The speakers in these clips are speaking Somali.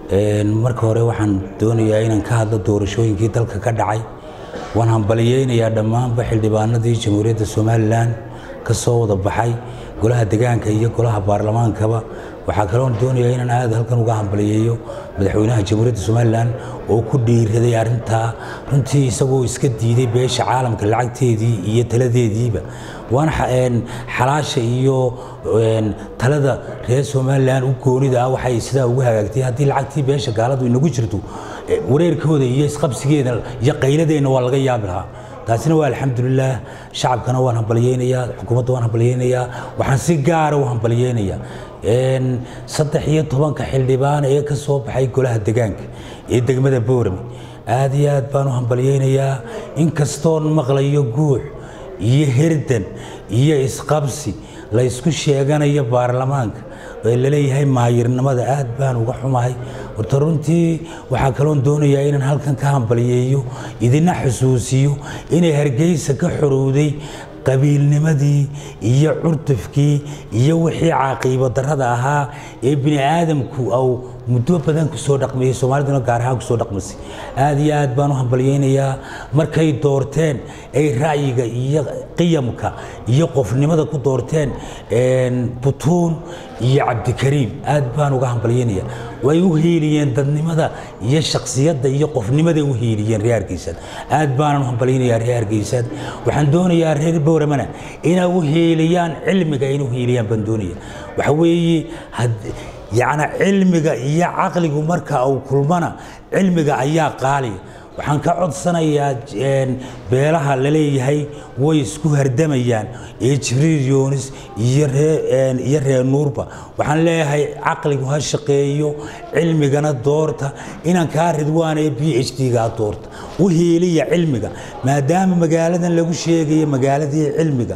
marka hore waxaan doonayaa inaan ka hadlo doorashooyinkii dalka ka dhacay waan hambaliyeynayaa dhammaanba xildhibaanadii jamhuuriyadda somalilan ka soo wada baxay golaha degaanka iyo golaha baarlamaankaba waxaa kaloon doonayaa inaan aad halkan uga hambaliyeeyo madaxweynaha jamhuuriyadda somalilan oo ku dhiiraday arrintaa runtii isagoo iska diiday beesha caalamka lacagteedii iyo taladeediiba waana xalaasha iyo talada reer somalilan u goonida ah waxay sidaa ugu hagaagtay haddii lacagtii beesha gaaladu inagu jirto wareerkooda iyo isqabsigeeda iyo qayladeenna waa laga yaabi lahaa taasina waa alxamdulilaah shacabkana waan hambaliyeynayaa xukuumadda waan hambaliyeynayaa waxaan si gaara u hambaliyeynayaa saddex iyo tobanka xildhibaan ee ka soo baxay golaha degaanka ee degmada boorame aad iyo aad baan u hambaliyeynayaa inkastoon maqlayo guux iyo herdan iyo isqabsi la ysku sheeganayo baarlamaanka ee laleeyahay maayirnimada aad baan uga xumahay horta runtii waxaa kaloon doonayaa inaan halkan ka hambaliyeeyo idina xusuusiyo inay hargeysa ka xorowday qabiilnimadii iyo curdufkii iyo wixii caaqiibo darrada ahaa ee bini aadamku au muddo badan kusoo dhaqmayey soomaaliduna gaar ahaan kusoo dhaqmasay aad iyo aad baan u hambalyeynayaa markay doorteen ay ra'yiga iyo qiyamka iyo qofnimada ku doorteen butuun iyo cabdikariim aad baan uga hambalyeynayaa way u hiiliyeen dadnimada iyo shaksiyadda iyo qofnimaday u hiiliyeen reer hargeysaad aad baanan u hambalyeynayaa reer hargeysaad waxaan doonayaa reer bowramana inay u hiiliyaan cilmiga inay u hiiliyaan baan doonaya waxa weeye yacni cilmiga iyo caqligu marka uu kulmana cilmiga ayaa qaaliya waxaan ka codsanayaa beelaha laleeyahay way isku hardamayaan ee jibriil yoonis iyo reer nuurba waxaan leeyahay caqligu ha shaqeeyo cilmigana doorta inaan kaa ridwaan ee b h d-ga doorta u hiiliya cilmiga maadaama magaaladan lagu sheegayo magaaladii cilmiga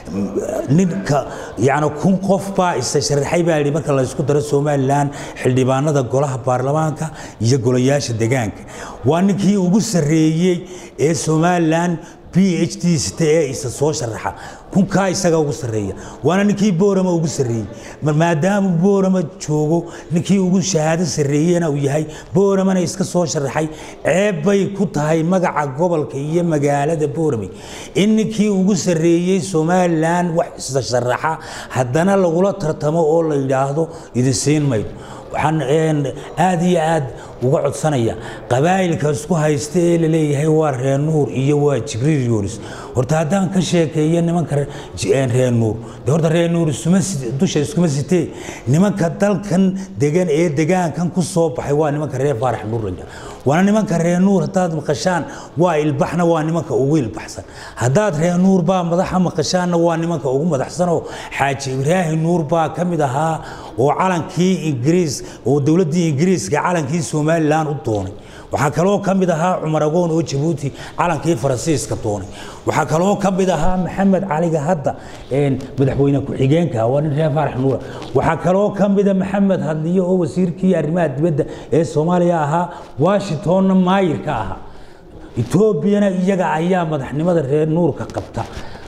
ninka yani kun qof baa isa sharaxay baa yidhi marka la isku daro somalilan xildhibaanada golaha baarlamaanka iyo golayaasha degaanka waa ninkii ugu sarreeyey ee somalilan b h d sita ee isa soo sharaxa kunkaa isaga ugu sarreeya waana ninkii boorama ugu sarreeyey maadaama boorama joogo ninkii ugu shahaado sarreeyena uu yahay booramana iska soo sharaxay ceeb bay ku tahay magaca gobolka iyo magaalada boorame in ninkii ugu sarreeyey somalilan wax isa sharaxa haddana lagula tartamo oo la yidhaahdo idin siin maydo waxaan aad iyo aad uga codsanaya qabaa'ilka isku haysta ee laleeyahay waa reer nuur iyo waa jibriil yoonis horta haddaan ka sheekeeyo nimanka reer nuur de horta reer nuur dusha iskuma sitee nimanka dalkan degan ee degaankan ku soo baxay waa nimanka reer faarax nuurlanja waana nimanka reer nuur haddaad maqashaan waa ilbaxna waa nimanka ugu ilbaxsan haddaad reer nuur baa madaxa maqashaanna waa nimanka ugu madaxsanoo xaaji ibraahim nuur baa ka mid ahaa oo calankii ingiriis oo dowladdii ingiriiska calankii somalilan u doonay waxaa kaloo ka mid ahaa cumar agoon oo jabuuti calankii faransiiska doonay waxaa kaloo ka mid ahaa maxamed caliga hadda madaxweyne ku-xigeenka waa nin reer faarax nuura waxaa kaloo ka mida maxamed hadliyo oo wasiirkii arrimaha dibadda ee soomaaliya ahaa washingtonna maayir ka ahaa etoobiyana iyaga ayaa madaxnimada reer nuurka qabta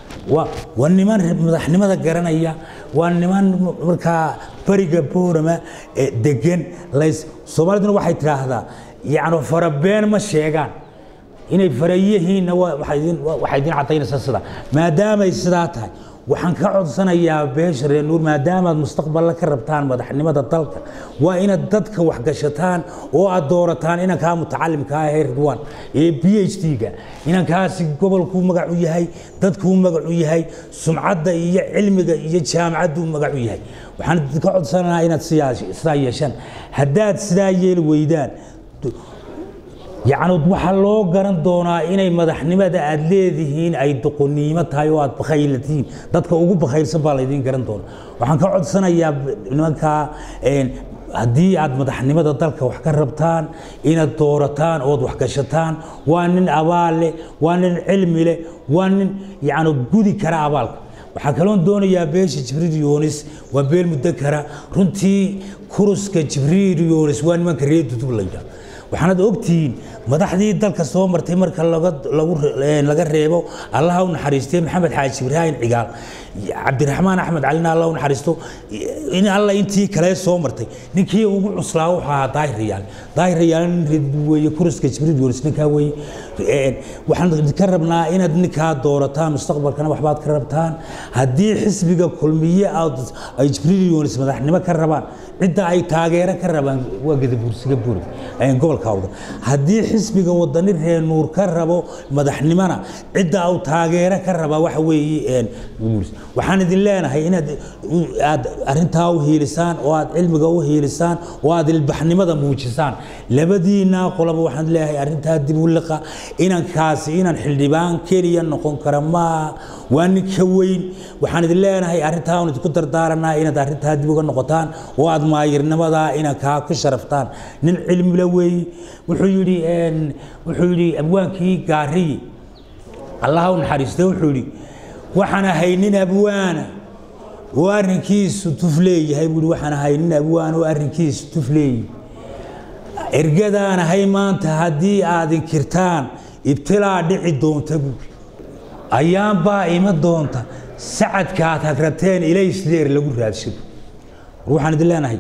waa niman madaxnimada garanaya waa niman markaa beriga boorama degan soomaaliduna waxay tidhaahdaa yacni farabeen ma sheegaan inay farayihiinna waxay idin cadaynaysaa sidaa maadaamay sidaa tahay waxaan ka codsanayaa beesha reer nuur maadaamaad mustaqballa ka rabtaan madaxnimada dalka waa inaad dadka waxgashataan oo aad doorataan inankaa mutacalimka ah ee ridwan ee b h d-ga inankaasi gobolkuu magac u yahay dadkuu magac u yahay sumcadda iyo cilmiga iyo jaamacadduu magac u yahay waxaan ka codsanayaa inaad sidaa yeeshaan haddaad sidaa yeeli weydaan yacni waxaa loo garan doonaa inay madaxnimada aad leedihiin ay doqoniimo tahay oo aad bakhaylatihiin dadka ugu bakhaylsan baa laydiin garan doonaa waxaan ka codsanayaa nimankaa haddii aad madaxnimada dalka wax ka rabtaan inaad doorataan ood waxgashataan waa nin abaal leh waa nin cilmi leh waa nin yacni gudi kara abaalka waxaa kaloon doonayaa beesha jibriil yoonis waa beel muddo kara runtii kuruska jibriil yoonis waa nimanka reer dudub layidhaah waxaanad ogtihiin madaxdii dalka soo martay marka laga reebo allaha u naxariistay maxamed xaaji ibraahim cigaal cabdiraxmaan axmed calina allah u naxariisto in alla intii kale soo martay ninkii ugu cuslaa wuxuu ahaa daahir riyaal daahir riyaal nin weeye kuriska jibriil yunis ninkaa weeye waxaan ka rabnaa inaad ninkaa doorataan mustaqbalkana waxbaad ka rabtaan haddii xisbiga kulmiye ay jibriil yunis madaxnimo ka rabaan cidda ay taageero ka rabaan waa gadabuursiga buuri gobolka awda haddii xisbiga wadani reer nuur ka rabo madaxnimona cidda uu taageero ka rabaa waxa weeye waxaan idin leenahay inaad aad arrintaa u hiilisaan oo aad cilmiga u hiilisaan oo aad ilbaxnimada muujisaan labadiina qolaba waxaan leeyahay arrintaa dib u liqa inankaasi inan xildhibaan keliya noqon kara maaha waa ninka weyn waxaan idin leenahay arrintaa un idinku dardaaranaa inaad arrintaa dib uga noqotaan oo aad maayirnimadaa inankaa ku sharaftaan nin cilmila weeye wuxuu yidhi wuxuu yidhi abwaankii gaariyi allaha u naxariistay wuxuu yidhi waxaan ahay nin abwaana oo arrinkiisu tuf leeyahay buui waxaan ahay nin abwaan oo arrinkiisu tuf leeyahay ergadaan ahay maanta haddii aad inkirtaan ibtilaa dhici doonta buui ayaanbaa ima doonta sacadkaad hagrateen ilaysdeer lagu raadsado waxaan idin leenahay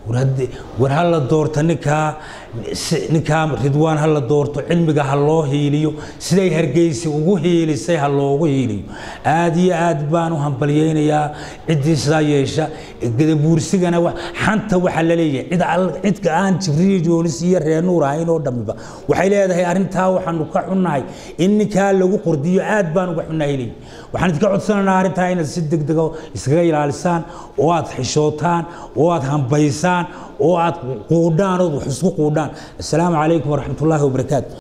war ha la doorto ninkaa ninkaa ridwaan ha la doorto cilmiga ha loo hiiliyo siday hargeysi ugu hiilisay ha loogu hiiliyo aad iyo aad baan u hambalyeynayaa ciddii sidaa yeesha gadabuursigana xanta waxaa la leeyahay cidka aan jibriil yoonis iyo reer nuur ahayn oo dhammiba waxay leedahay arrintaa waxaanu ka xunnahay in ninkaa lagu qordiyo aad baan uga xunnahay leeyahy waxaan idinka codsanaynaa arrintaa inaad si degdega iskaga ilaalisaan oo aad xishootaan oo aad hambaysaan oo aad quudhaan ood wax isku quudhaan assalaamu calaykum waraxmat ullaahi wabarakaatu